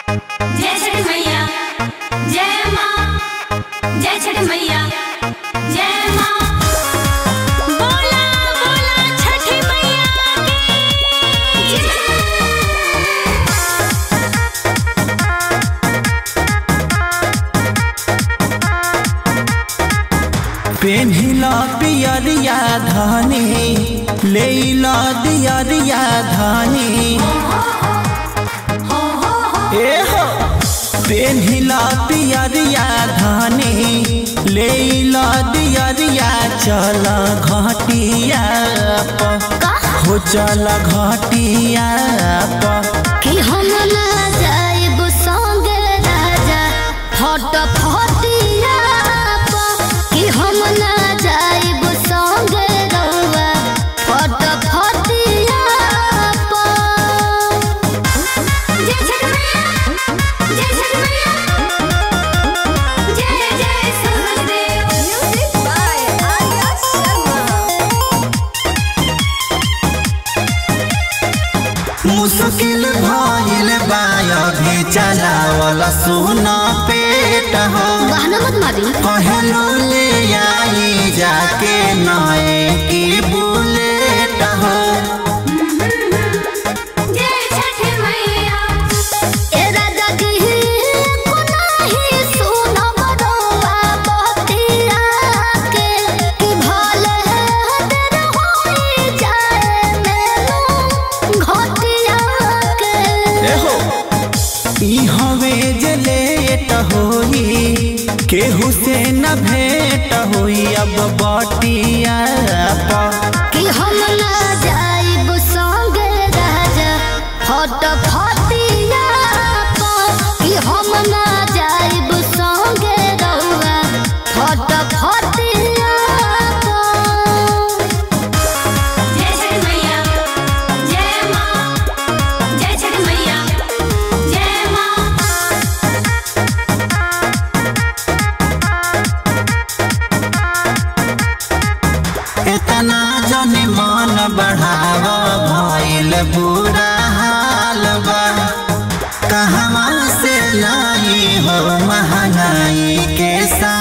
जय छठ मैया जय माँ जय छठ मैया जय माँ बोला बोला छठी मैया की जय पेन्हिला पियरिया धानी लेला दियरिया धानी ए हो पेन्हिला पियरिया धानी लेला दियरिया चल घाटिया प हो चल घाटिया प कि हम ना जाइब संगे राजा फट फटिया कि हम ना जाइब संगे रउआ फट फटिया जय छठ मैया जय छठ मैया जय जय सूरजदेव म्यूजिक बाय आर्या शर्मा मुश्किल भइल बा अभी चलावल सुना पेट हो बहना मत मारी कहलो ले आई जाके नए की बुलेट हो जय छठ मैया ए राजा जी कोनाही सुनब रउआ बतिया के कि भले हदर होई जाए मेनू घटिया के एहो ई हवे जे लेट होई केहू से न भेट होई अब बटिया पा कि हम ना जाइब संगे राजा फट फटिया कि हम ना जाइब संगे रउआ फट फटिया जय छठ मैया जय माँ जय छठ मैया जय माँ इतना जने मन बढ़ाव भइल बुरा हाल बा कहवा से लाई हो महंगाई के साथ